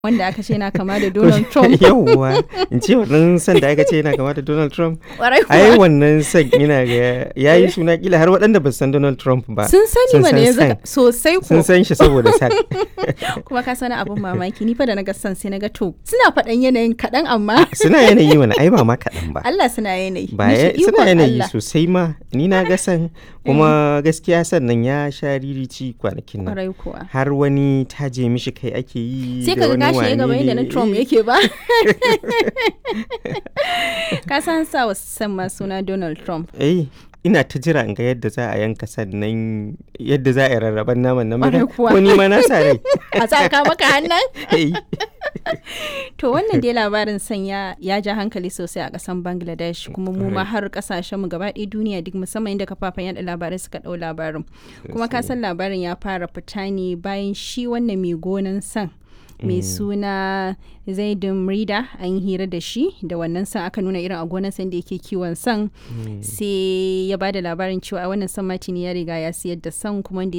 wanda aka ce na kama da Donald Trump. Yawwa, in ce wannan san da aka ce yana kama da Donald Trump. Kwarai Ai kuwa. wannan san ina ga ya yi suna kila har waɗanda ba su san Donald Trump ba. Sun sani sun mana san yanzu san. ka- sosai ko. Sun san shi saboda san. Kuma ka sani abin mamaki ni fa da na ga san sai na ga to suna faɗan yanayin kaɗan amma Suna yanayi mana ai ba ma kaɗan ba. Allah suna yanayi. Ba Ni ya- shi suna ikon yanayi Allah. sosai ma ni na ga san kuma gaskiya sannan ya sha ririci kwanakin nan. Kwarai kuwa. Har wani taje mishi kai ake yi sai da ka ga wani gashi ya gaba wane yadda na ne. Trump Eh, yake ba. ka san sa wa san ma suna Donald Trump. Eh, ina ta jira in ga yadda za a yanka sannan yadda za a yi rarraban naman nan Ƙwarai maka- kuwa. ko ni ma na sa rai. A sa ka maka hannun. Eh, To wannan dai labarin sanya ya ja hankali sosai a ƙasan Bangladesh kuma mu ma har ƙasashen mu gaba ɗaya duniya duk musamman inda kafafen yada labarai suka ɗau labarin. Kuma ka san labarin ya fara fita ne bayan shi wannan mai gonan san mai suna zaidun rida an yi hira da shi da wannan san aka nuna irin a gonan san da yake kiwon san sai ya ba da labarin cewa wannan san matini ya riga ya siyar da san kuma da